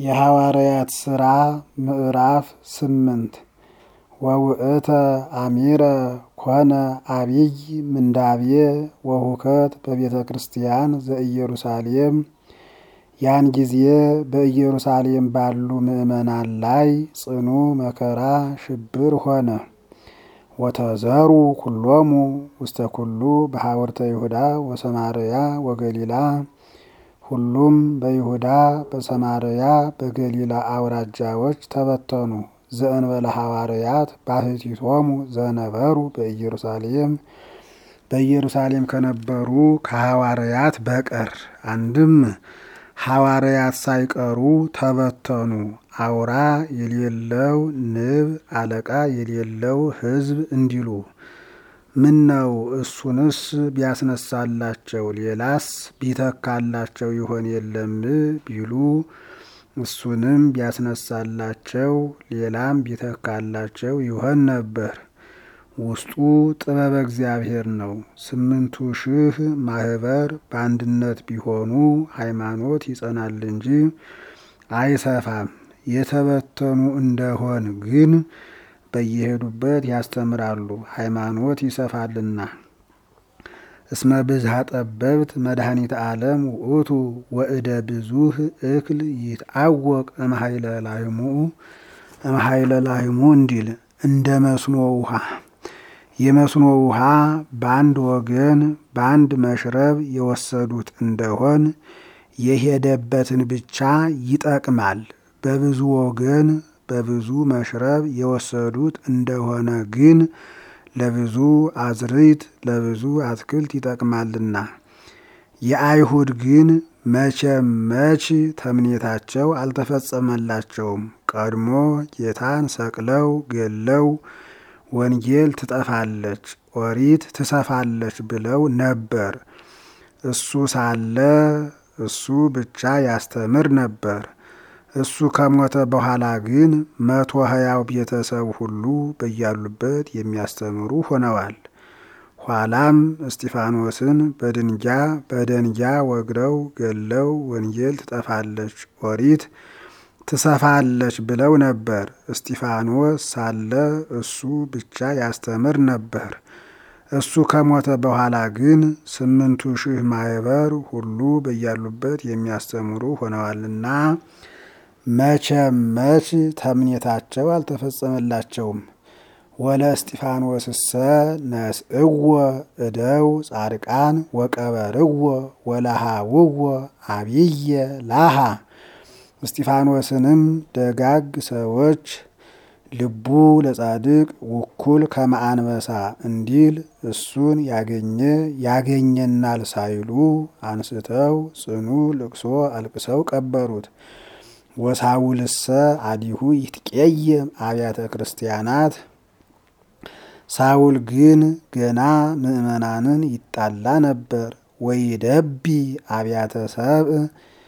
የሐዋርያት ሥራ ምዕራፍ ስምንት ወውእተ አሚረ ኮነ አቢይ ምንዳቤ ወሁከት በቤተ ክርስቲያን ዘኢየሩሳሌም። ያን ጊዜ በኢየሩሳሌም ባሉ ምዕመናን ላይ ጽኑ መከራ ሽብር ሆነ። ወተዘሩ ኩሎሙ ውስተ ኩሉ በሐወርተ ይሁዳ ወሰማርያ ወገሊላ ሁሉም በይሁዳ በሰማርያ በገሊላ አውራጃዎች ተበተኑ። ዘእንበለ ሐዋርያት ባሕቲቶሙ ዘነበሩ በኢየሩሳሌም በኢየሩሳሌም ከነበሩ ከሐዋርያት በቀር አንድም ሐዋርያት ሳይቀሩ ተበተኑ። አውራ የሌለው ንብ አለቃ የሌለው ሕዝብ እንዲሉ ምን ነው እሱንስ ቢያስነሳላቸው ሌላስ ቢተካላቸው ይሆን የለም ቢሉ እሱንም ቢያስነሳላቸው ሌላም ቢተካላቸው ይሆን ነበር። ውስጡ ጥበበ እግዚአብሔር ነው። ስምንቱ ሺህ ማህበር በአንድነት ቢሆኑ ሃይማኖት ይጸናል እንጂ አይሰፋም። የተበተኑ እንደሆን ግን በየሄዱበት ያስተምራሉ፣ ሃይማኖት ይሰፋልና። እስመ ብዝሃ ጠበብት መድኃኒተ ዓለም ውእቱ ወእደ ብዙህ እክል ይትአወቅ እምኃይለ ላህሙ እምኃይለ ላህሙ እንዲል እንደ መስኖ ውሃ የመስኖ ውሃ በአንድ ወገን በአንድ መሽረብ የወሰዱት እንደሆን የሄደበትን ብቻ ይጠቅማል። በብዙ ወገን በብዙ መሽረብ የወሰዱት እንደሆነ ግን ለብዙ አዝርዕት ለብዙ አትክልት ይጠቅማልና። የአይሁድ ግን መቼም መች ተምኔታቸው አልተፈጸመላቸውም። ቀድሞ ጌታን ሰቅለው ገለው ወንጌል ትጠፋለች፣ ኦሪት ትሰፋለች ብለው ነበር። እሱ ሳለ እሱ ብቻ ያስተምር ነበር። እሱ ከሞተ በኋላ ግን መቶ ሀያው ቤተሰብ ሁሉ በያሉበት የሚያስተምሩ ሆነዋል። ኋላም እስጢፋኖስን በድንጃ በደንጃ ወግረው ገለው ወንጌል ትጠፋለች፣ ኦሪት ትሰፋለች ብለው ነበር። እስጢፋኖስ ሳለ እሱ ብቻ ያስተምር ነበር። እሱ ከሞተ በኋላ ግን ስምንቱ ሺህ ማህበር ሁሉ በያሉበት የሚያስተምሩ ሆነዋልና መቼም መች ተምኔታቸው አልተፈጸመላቸውም። ወለ እስጢፋኖስሰ ነስእዎ እደው ጻድቃን ወቀበርዎ ወለሃውዎ አብየ ላሃ እስጢፋኖስንም ደጋግ ሰዎች ልቡ ለጻድቅ ውኩል ከመአንበሳ እንዲል እሱን ያገኘ ያገኘናል ሳይሉ አንስተው ጽኑ ልቅሶ አልቅሰው ቀበሩት። ወሳውልሰ አዲሁ ይትቄየም አብያተ ክርስቲያናት ሳውል ግን ገና ምዕመናንን ይጣላ ነበር። ወይደቢ አብያተ ሰብእ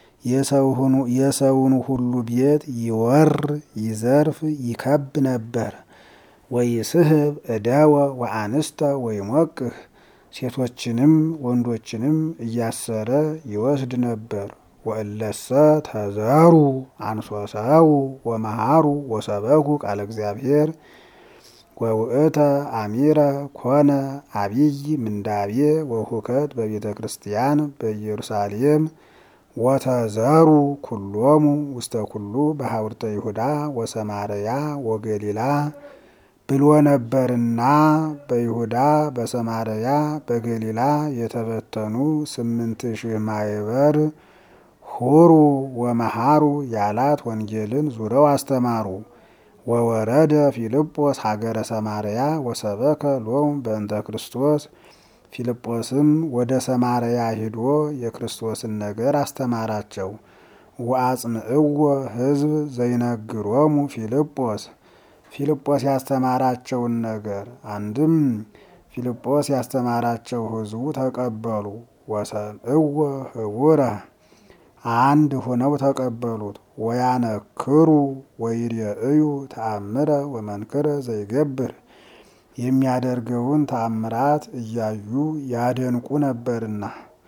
የሰውን ሁሉ ቤት ይወር ይዘርፍ ይከብ ነበር። ወይስህብ እደወ ወአንስተ ወይሞቅህ ሴቶችንም ወንዶችንም እያሰረ ይወስድ ነበር። ወእለሰ ተዘሩ አንሶሰው ወመሃሩ ወሰበኩ ቃለ እግዚአብሔር ወውእተ አሚረ ኮነ አቢይ ምንዳቤ ወሁከት በቤተ ክርስቲያን በኢየሩሳሌም ወተዘሩ ኩሎሙ ውስተ ኩሉ በሐውርተ ይሁዳ ወሰማርያ ወገሊላ ብሎ ነበርና በይሁዳ በሰማርያ በገሊላ የተበተኑ ስምንት ሺህ ማህበር ሁሩ ወመሃሩ ያላት ወንጌልን ዙረው አስተማሩ። ወወረደ ፊልጶስ ሀገረ ሰማርያ ወሰበከ ሎሙ በእንተ ክርስቶስ ፊልጶስም ወደ ሰማርያ ሂዶ የክርስቶስን ነገር አስተማራቸው። ወአጽምዕዎ ሕዝብ ዘይነግሮሙ ፊልጶስ ፊልጶስ ያስተማራቸውን ነገር አንድም ፊልጶስ ያስተማራቸው ሕዝቡ ተቀበሉ። ወሰምዕዎ ህቡረ አንድ ሆነው ተቀበሉት። ወያነክሩ ወይሬእዩ ተአምረ ወመንክረ ዘይገብር የሚያደርገውን ተአምራት እያዩ ያደንቁ ነበርና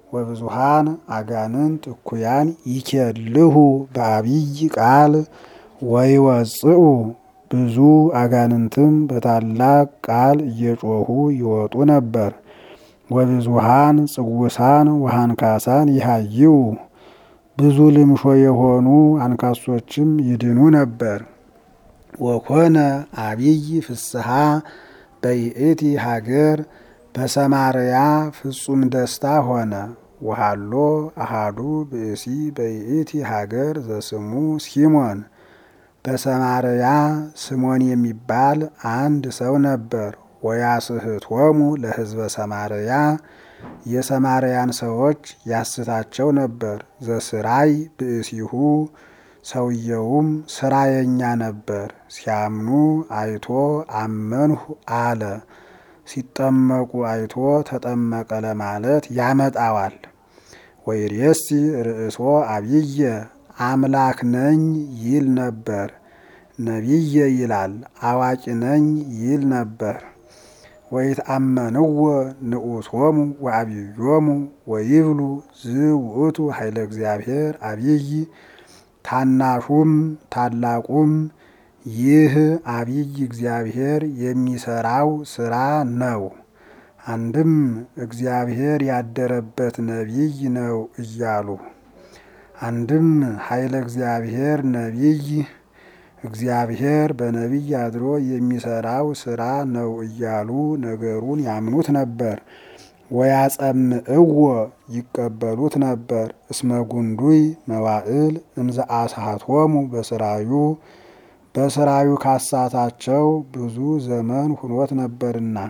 ወብዙሃን አጋንንት እኩያን ይኬልሁ በአብይ ቃል ወይወፅኡ ብዙ አጋንንትም በታላቅ ቃል እየጮሁ ይወጡ ነበር። ወብዙሃን ጽውሳን ወሃንካሳን ይሃይው ብዙ ልምሾ የሆኑ አንካሶችም ይድኑ ነበር። ወኮነ አብይ ፍስሐ በይእቲ ሀገር በሰማርያ ፍጹም ደስታ ሆነ። ወሃሎ አሃዱ ብእሲ በይእቲ ሀገር ዘስሙ ሲሞን በሰማርያ ስሞን የሚባል አንድ ሰው ነበር። ወያስህቶሙ ለሕዝበ ሰማርያ የሰማርያን ሰዎች ያስታቸው ነበር። ዘስራይ ብእሲሁ ሰውየውም ስራየኛ ነበር። ሲያምኑ አይቶ አመንሁ አለ። ሲጠመቁ አይቶ ተጠመቀ ለማለት ያመጣዋል። ወይሬሲ ርእሶ አብየ አምላክ ነኝ ይል ነበር። ነቢየ ይላል አዋቂ ነኝ ይል ነበር። ወይትአመንዎ ንዑሶሙ ወአብዮሙ ወይብሉ ዝውእቱ ኃይለ እግዚአብሔር አብይ ታናሹም ታላቁም ይህ አብይ እግዚአብሔር የሚሰራው ስራ ነው። አንድም እግዚአብሔር ያደረበት ነቢይ ነው እያሉ አንድም ኃይለ እግዚአብሔር ነቢይ እግዚአብሔር በነቢይ አድሮ የሚሰራው ስራ ነው እያሉ ነገሩን ያምኑት ነበር። ወያጸምዕዎ ይቀበሉት ነበር። እስመ ጉንዱይ መዋዕል እምዘ አስሃቶሙ በስራዩ በስራዩ ካሳታቸው ብዙ ዘመን ሁኖት ነበርና።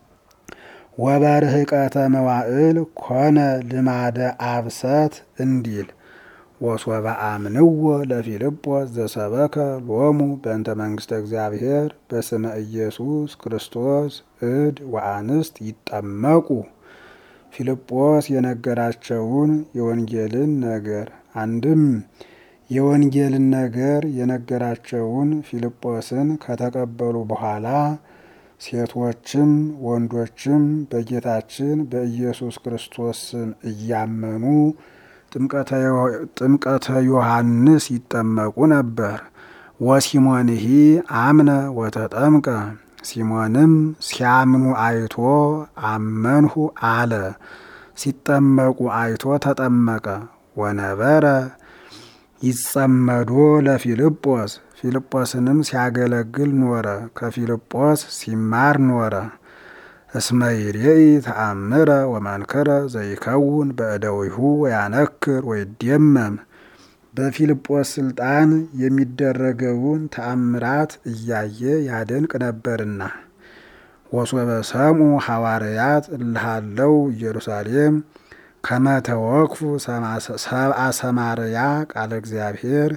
ወበርህቀተ መዋዕል ኮነ ልማደ አብሰት እንዲል ወሶበ አምንዎ ለፊልጶስ ዘሰበከ ሎሙ በእንተ መንግስተ እግዚአብሔር በስመ ኢየሱስ ክርስቶስ እድ ወአንስት ይጠመቁ ፊልጶስ የነገራቸውን የወንጌልን ነገር አንድም የወንጌልን ነገር የነገራቸውን ፊልጶስን ከተቀበሉ በኋላ ሴቶችም ወንዶችም በጌታችን በኢየሱስ ክርስቶስ ስም እያመኑ ጥምቀተ ዮሐንስ ይጠመቁ ነበር። ወሲሞንሂ አምነ ወተጠምቀ ሲሞንም ሲያምኑ አይቶ አመንሁ አለ። ሲጠመቁ አይቶ ተጠመቀ። ወነበረ ይጸመዶ ለፊልጶስ ፊልጶስንም ሲያገለግል ኖረ። ከፊልጶስ ሲማር ኖረ። እስመ ይሬኢ ተአምረ ወመንክረ ዘይከውን በእደዊሁ ወያነክር ወይደመም በፊልጶስ ስልጣን የሚደረገውን ተአምራት እያየ ያደንቅ ነበርና። ወሶበ ሰምዑ ሐዋርያት እልሃለው ኢየሩሳሌም ከመተወክፉ ሰብአ ሰማርያ ቃለ እግዚአብሔር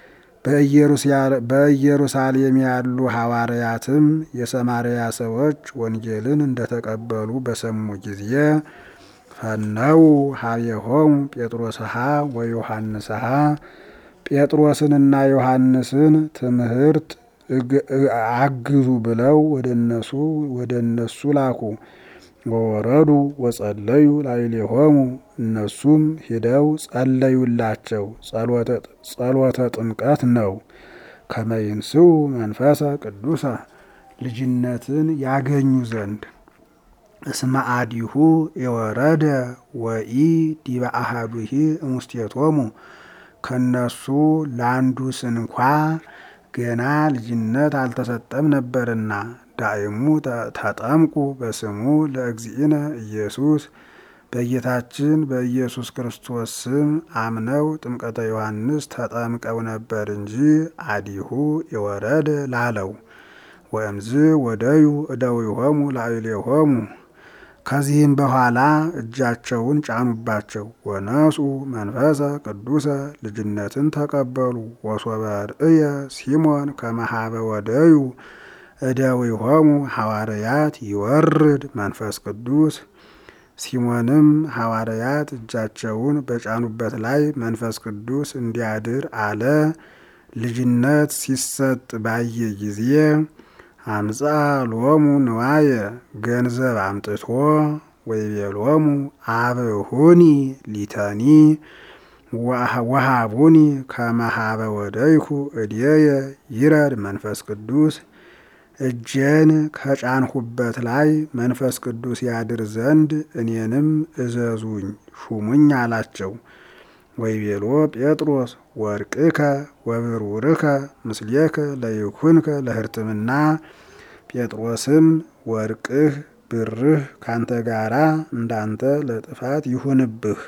በኢየሩሳሌም ያሉ ሐዋርያትም የሰማርያ ሰዎች ወንጌልን እንደተቀበሉ በሰሙ ጊዜ ፈነው ሀቤሆሙ ጴጥሮስሃ ወዮሐንስሃ ጴጥሮስንና ዮሐንስን ትምህርት አግዙ ብለው ወደ እነሱ ወደ እነሱ ላኩ። ወወረዱ ወጸለዩ ላዕሌሆሙ እነሱም ሂደው ጸለዩላቸው። ጸሎተ ጥምቀት ነው። ከመይንስኡ መንፈሰ ቅዱሰ ልጅነትን ያገኙ ዘንድ እስመ አዲሁ የወረደ ወኢ ዲበ አሃዱሂ እሙስቴቶሙ ከነሱ ለአንዱ ስንኳ ገና ልጅነት አልተሰጠም ነበርና። ዳይሙ ተጠምቁ በስሙ ለእግዚእነ ኢየሱስ በጌታችን በኢየሱስ ክርስቶስ ስም አምነው ጥምቀተ ዮሐንስ ተጠምቀው ነበር እንጂ አዲሁ የወረደ ላለው ወእምዝ ወደዩ እደዊሆሙ ላዕሌሆሙ ከዚህም በኋላ እጃቸውን ጫኑባቸው። ወነሱ መንፈሰ ቅዱሰ ልጅነትን ተቀበሉ። ወሶበ ርእየ ሲሞን ከመሃበ ወደዩ እደዊሆሙ ሐዋርያት ይወርድ መንፈስ ቅዱስ ሲሞንም ሐዋርያት እጃቸውን በጫኑበት ላይ መንፈስ ቅዱስ እንዲያድር አለ። ልጅነት ሲሰጥ ባየ ጊዜ አምፃ ሎሙ ንዋየ ገንዘብ አምጥቶ ወይቤሎሙ አብሁኒ ሊተኒ ወሃቡኒ ከመሃበ ወደይኩ እድየ ይረድ መንፈስ ቅዱስ እጄን ከጫንሁበት ላይ መንፈስ ቅዱስ ያድር ዘንድ እኔንም እዘዙኝ ሹሙኝ አላቸው። ወይቤሎ ጴጥሮስ ወርቅከ ወብሩርከ ምስሌከ ለይኩንከ ለሕርትምና ጴጥሮስም ወርቅህ ብርህ ካንተ ጋራ እንዳንተ ለጥፋት ይሁንብህ።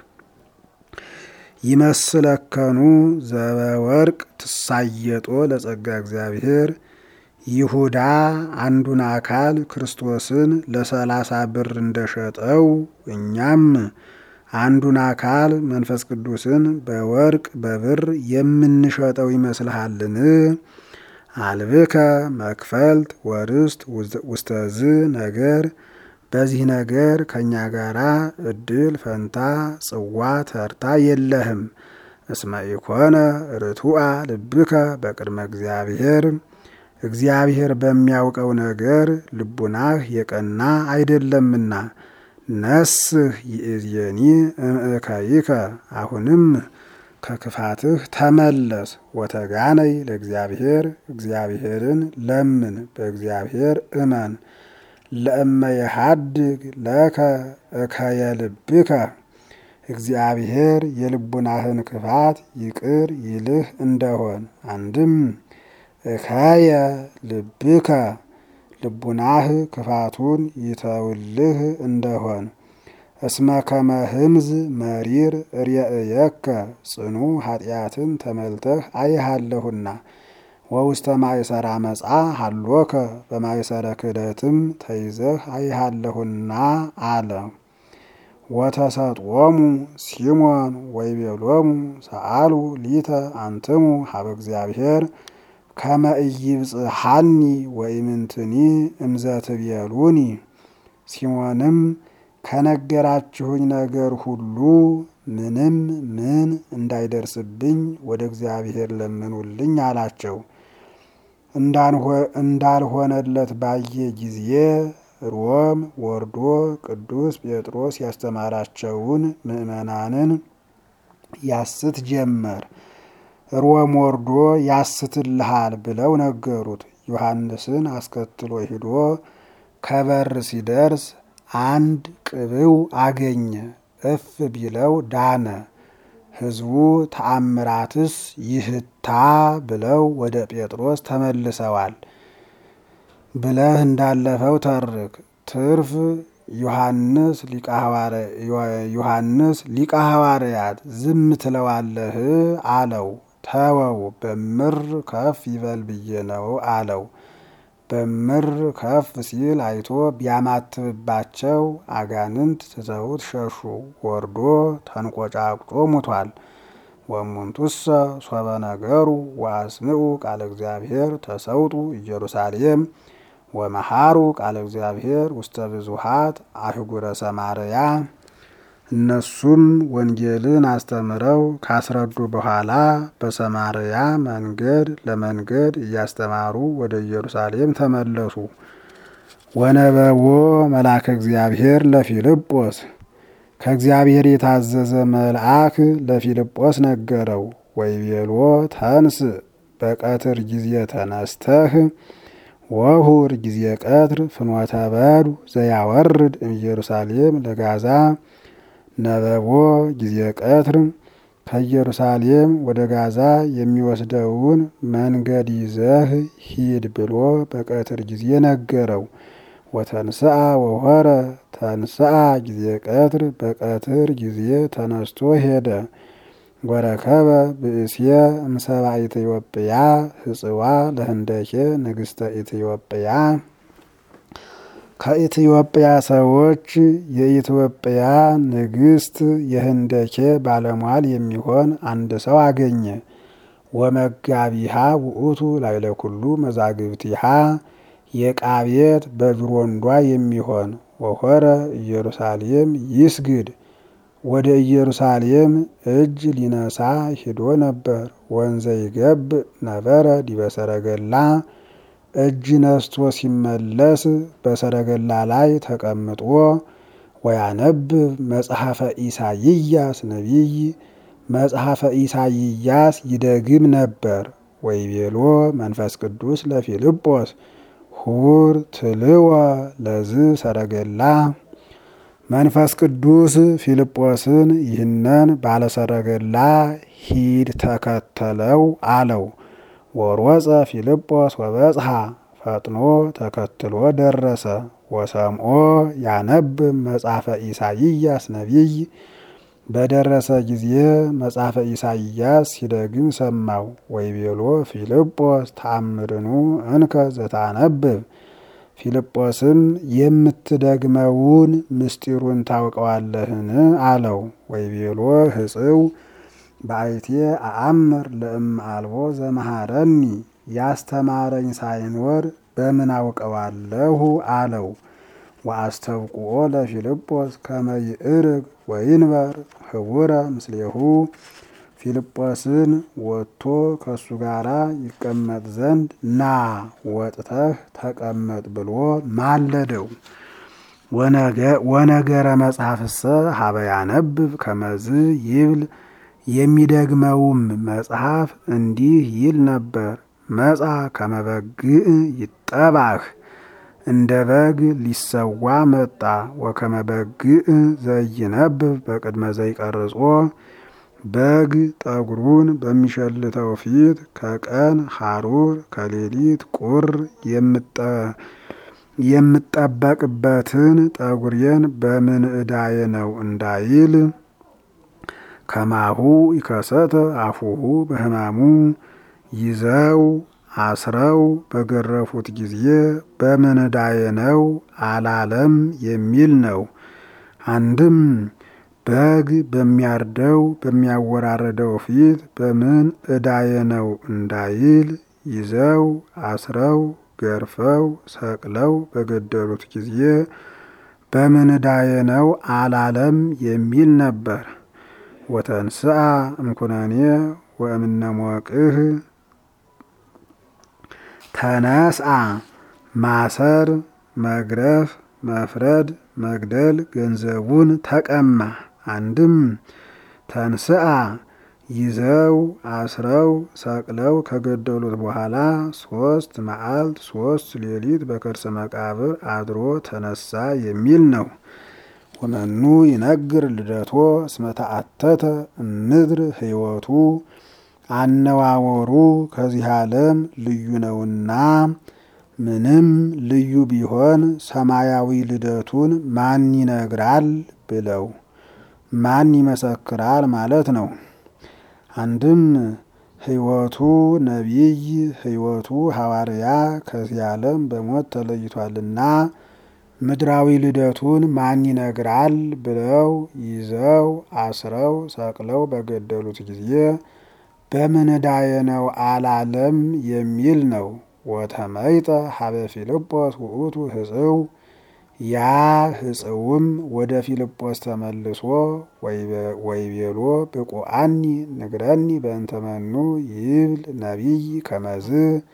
ይመስለከኑ ዘበወርቅ ትሳየጦ ለጸጋ እግዚአብሔር ይሁዳ አንዱን አካል ክርስቶስን ለሰላሳ ብር እንደሸጠው እኛም አንዱን አካል መንፈስ ቅዱስን በወርቅ በብር የምንሸጠው ይመስልሃልን? አልብከ መክፈልት ወርስት ውስተዝ ነገር በዚህ ነገር ከእኛ ጋራ እድል ፈንታ ጽዋ ተርታ የለህም። እስመ ኢኮነ ርቱዐ ልብከ በቅድመ እግዚአብሔር እግዚአብሔር በሚያውቀው ነገር ልቡናህ የቀና አይደለምና። ነስህ ይእዜኒ እምእከይከ አሁንም ከክፋትህ ተመለስ። ወተጋነይ ለእግዚአብሔር እግዚአብሔርን ለምን በእግዚአብሔር እመን። ለእመ የሃድግ ለከ እከየ ልብከ እግዚአብሔር የልቡናህን ክፋት ይቅር ይልህ እንደሆን አንድም እከየ ልብከ ልቡናህ ክፋቱን ይተውልህ እንደሆን እስመ ከመ ህምዝ መሪር ርእየከ ጽኑ ኃጢአትን ተመልተህ አይሃለሁና ወውስተ ማእሰራ መጻ ሃሎከ በማእሰረ ክህደትም ተይዘህ አይሃለሁና አለ። ወተሰጥዎሙ ሲሞን ወይቤሎሙ ሰአሉ ሊተ አንትሙ ሀበ እግዚአብሔር ከመ ኢይብጽሐኒ ወኢምንትኒ እምዘትቤሉኒ ሲሞንም ከነገራችሁኝ ነገር ሁሉ ምንም ምን እንዳይደርስብኝ ወደ እግዚአብሔር ለምኑልኝ አላቸው። እንዳልሆነለት ባየ ጊዜ ሮም ወርዶ ቅዱስ ጴጥሮስ ያስተማራቸውን ምዕመናንን ያስት ጀመር። ሮም ወርዶ ያስትልሃል ብለው ነገሩት። ዮሐንስን አስከትሎ ሂዶ ከበር ሲደርስ አንድ ቅብው አገኘ። እፍ ቢለው ዳነ። ሕዝቡ ተአምራትስ ይህታ ብለው ወደ ጴጥሮስ ተመልሰዋል ብለህ እንዳለፈው ተርክ። ትርፍ ዮሐንስ ዮሐንስ ሊቀ ሐዋርያት ዝም ትለዋለህ አለው። ተወው በምር ከፍ ይበል ብዬ ነው አለው። በምር ከፍ ሲል አይቶ ቢያማትብባቸው አጋንንት ትተውት ሸሹ። ወርዶ ተንቆጫቁጦ ሙቷል። ወሙንቱሰ ሶበ ነገሩ ወአስምዑ ቃለ እግዚአብሔር ተሰውጡ ኢየሩሳሌም ወመሃሩ ቃለ እግዚአብሔር ውስተ ብዙሃት አህጉረ ሰማርያ። እነሱም ወንጌልን አስተምረው ካስረዱ በኋላ በሰማርያ መንገድ ለመንገድ እያስተማሩ ወደ ኢየሩሳሌም ተመለሱ። ወነበቦ መልአከ እግዚአብሔር ለፊልጶስ ከእግዚአብሔር የታዘዘ መልአክ ለፊልጶስ ነገረው። ወይቤሎ ተንስ በቀትር ጊዜ ተነስተህ ወሁር ጊዜ ቀትር ፍኖተ በዱ ዘያወርድ ኢየሩሳሌም ለጋዛ ነበቦ ጊዜ ቀትር ከኢየሩሳሌም ወደ ጋዛ የሚወስደውን መንገድ ይዘህ ሂድ ብሎ በቀትር ጊዜ ነገረው። ወተንስአ ወሆረ ተንስአ ጊዜ ቀትር በቀትር ጊዜ ተነስቶ ሄደ። ወረከበ ብእስየ እምሰባ ኢትዮጵያ ህጽዋ ለህንደኬ ንግሥተ ኢትዮጵያ ከኢትዮጵያ ሰዎች የኢትዮጵያ ንግሥት የህንደኬ ባለሟል የሚሆን አንድ ሰው አገኘ። ወመጋቢሃ ውእቱ ላይለ ኩሉ መዛግብቲሃ የዕቃ ቤት በጅሮንዷ የሚሆን ወሆረ ኢየሩሳሌም ይስግድ ወደ ኢየሩሳሌም እጅ ሊነሳ ሂዶ ነበር። ወንዘ ይገብ ነበረ ዲበ ሰረገላ እጅ ነስቶ ሲመለስ በሰረገላ ላይ ተቀምጦ ወያነብብ መጽሐፈ ኢሳይያስ ነቢይ መጽሐፈ ኢሳይያስ ይደግም ነበር። ወይቤሎ መንፈስ ቅዱስ ለፊልጶስ ሁር ትልወ ለዝ ሰረገላ መንፈስ ቅዱስ ፊልጶስን ይህንን ባለሰረገላ ሂድ ተከተለው አለው። ወሮጸ ፊልጶስ ወበጽሐ ፈጥኖ ተከትሎ ደረሰ። ወሰምዖ ያነብብ መጽሐፈ ኢሳይያስ ነቢይ በደረሰ ጊዜ መጽሐፈ ኢሳይያስ ሲደግም ሰማው። ወይቤሎ ፊልጶስ ተአምርኑ እንከ ዘታነብብ ፊልጶስም የምትደግመውን ምስጢሩን ታውቀዋለህን? አለው። ወይቤሎ ህጽው በአይቴ አአምር ለእም አልቦ ዘመሃረኒ ያስተማረኝ ሳይኖር በምን አውቀዋለሁ? አለው። ወአስተብቁኦ ለፊልጶስ ከመ ይዕርግ ወይንበር ህቡረ ምስሌሁ ፊልጶስን ወጥቶ ከእሱ ጋር ይቀመጥ ዘንድ ና ወጥተህ ተቀመጥ ብሎ ማለደው። ወነገረ መጽሐፍሰ ሀበ ያነብብ ከመዝ ይብል የሚደግመውም መጽሐፍ እንዲህ ይል ነበር። መጻ ከመበግእ ይጠባህ እንደ በግ ሊሰዋ መጣ። ወከመ በግእ ዘይነብብ በቅድመ ዘይቀርጾ በግ ጠጉሩን በሚሸልተው ፊት ከቀን ሐሩር ከሌሊት ቁር የምጠበቅበትን ጠጉሬን በምን ዕዳዬ ነው እንዳይል ከማሁ ይከሰተ አፉሁ በሕማሙ ይዘው አስረው በገረፉት ጊዜ በምን ዕዳዬ ነው አላለም የሚል ነው። አንድም በግ በሚያርደው በሚያወራረደው ፊት በምን ዕዳዬ ነው እንዳይል ይዘው አስረው ገርፈው ሰቅለው በገደሉት ጊዜ በምን ዕዳዬ ነው አላለም የሚል ነበር። ወተንስአ እምኩነኔ ወእምነ ሞቅህ ተነስአ ማሰር፣ መግረፍ፣ መፍረድ፣ መግደል ገንዘቡን ተቀማ። አንድም ተንስአ ይዘው አስረው ሰቅለው ከገደሉት በኋላ ሶስት መዓልት ሶስት ሌሊት በከርሰ መቃብር አድሮ ተነሳ የሚል ነው። ወመኑ ይነግር ልደቶ እስመ ተአተተ እምድር ሕይወቱ አነዋወሩ ከዚህ ዓለም ልዩ ነውና ምንም ልዩ ቢሆን ሰማያዊ ልደቱን ማን ይነግራል ብለው ማን ይመሰክራል ማለት ነው። አንድም ሕይወቱ ነቢይ ሕይወቱ ሐዋርያ ከዚህ ዓለም በሞት ተለይቷልና ምድራዊ ልደቱን ማን ይነግራል ብለው ይዘው አስረው ሰቅለው በገደሉት ጊዜ በምን ዕዳዬ ነው አላለም የሚል ነው። ወተመይጠ ሀበ ፊልጶስ ውእቱ ህጽው ያ ህጽውም ወደ ፊልጶስ ተመልሶ ወይቤሎ ብቁአኒ ንግረኒ በእንተመኑ ይብል ነቢይ ከመዝ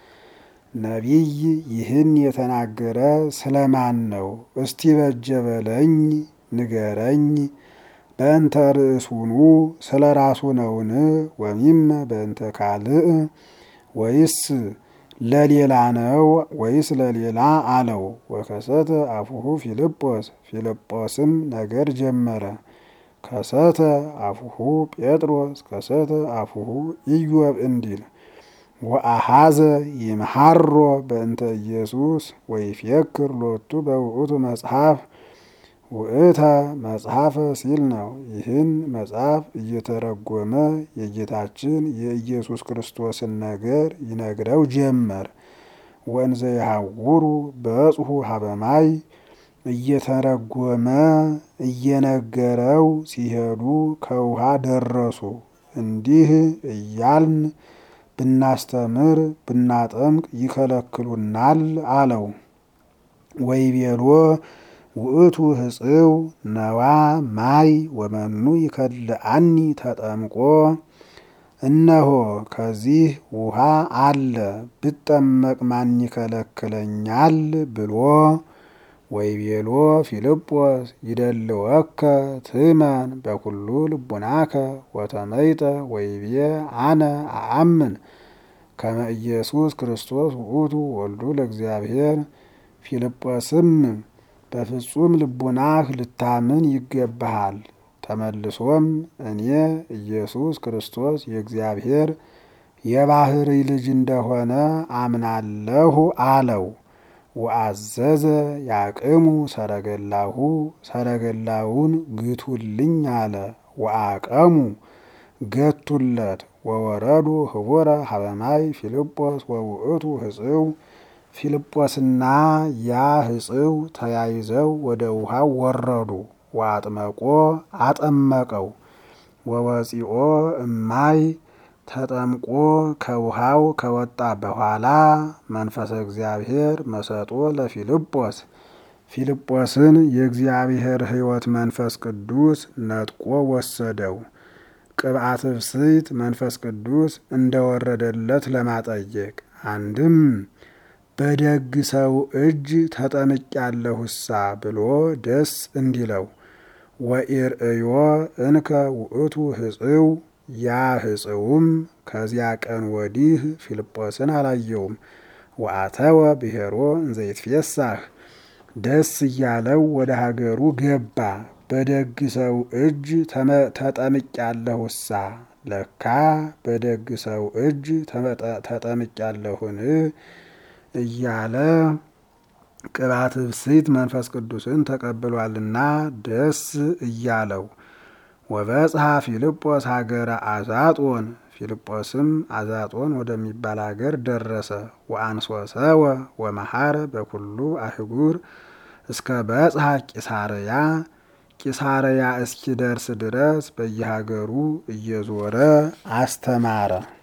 ነቢይ ይህን የተናገረ ስለማን ነው? እስቲ በጀ በለኝ ንገረኝ። በእንተ ርእሱኑ ስለ ራሱ ነውን? ወሚመ በእንተ ካልእ ወይስ ለሌላ ነው ወይስ ለሌላ አለው። ወከሰተ አፉሁ ፊልጶስ ፊልጶስም ነገር ጀመረ። ከሰተ አፉሁ ጴጥሮስ ከሰተ አፉሁ ኢዮብ እንዲል ወአሃዘ ይምሃሮ በእንተ ኢየሱስ ወይፌክር ሎቱ በውእቱ መጽሐፍ ውእተ መጽሐፈ ሲል ነው። ይህን መጽሐፍ እየተረጎመ የጌታችን የኢየሱስ ክርስቶስን ነገር ይነግረው ጀመር። ወንዘ የሐውሩ በጽሑ ሀበማይ እየተረጎመ እየነገረው ሲሄዱ ከውሃ ደረሱ። እንዲህ እያልን ብናስተምር ብናጠምቅ ይከለክሉናል አለው። ወይቤሎ ውእቱ ህጽው ነዋ ማይ ወመኑ ይከልአኒ ተጠምቆ እነሆ ከዚህ ውሃ አለ ብጠመቅ ማን ይከለክለኛል ብሎ ወይቤሎ ፊልጶስ ይደልወከ ትመን በኩሉ ልቡናከ ወተመይጠ ወይቤ አነ አአምን ከመ ኢየሱስ ክርስቶስ ውእቱ ወልዱ ለእግዚአብሔር። ፊልጶስም በፍጹም ልቡናህ ልታምን ይገባሃል። ተመልሶም እኔ ኢየሱስ ክርስቶስ የእግዚአብሔር የባሕርይ ልጅ እንደሆነ አምናለሁ አለው። ወአዘዘ ያቅሙ ሰረገላሁ ሰረገላውን ግቱልኝ አለ። ወአቀሙ ገቱለት። ወወረዱ ህቡረ ሀበማይ ፊልጶስ ወውእቱ ህጽው ፊልጶስና ያ ህጽው ተያይዘው ወደ ውሃው ወረዱ። ወአጥመቆ አጠመቀው። ወወፂኦ እማይ ተጠምቆ ከውሃው ከወጣ በኋላ መንፈሰ እግዚአብሔር መሰጦ ለፊልጶስ ፊልጶስን የእግዚአብሔር ሕይወት መንፈስ ቅዱስ ነጥቆ ወሰደው። ቅብአት ብስይት መንፈስ ቅዱስ እንደወረደለት ለማጠየቅ አንድም በደግ ሰው እጅ ተጠምቄያለሁሳ ብሎ ደስ እንዲለው ወኢርእዮ እንከ ውእቱ ህጽው ያ ህጽውም ከዚያ ቀን ወዲህ ፊልጶስን አላየውም። ወአተወ ብሔሮ እንዘይትፌሳህ ደስ እያለው ወደ ሀገሩ ገባ። በደግ ሰው እጅ ተጠምቄያለሁሳ ለካ በደግ ሰው እጅ ተጠምቄያለሁን እያለ ቅባት ብስት መንፈስ ቅዱስን ተቀብሏልና ደስ እያለው ወበጽሐ ፊልጶስ ሀገረ አዛጦን ፊልጶስም አዛጦን ወደሚባል ሀገር ደረሰ። ወአንሶሰወ ወመሐረ በኩሉ አህጉር እስከ በጽሐ ቂሳርያ ቂሳርያ እስኪደርስ ድረስ በየሀገሩ እየዞረ አስተማረ።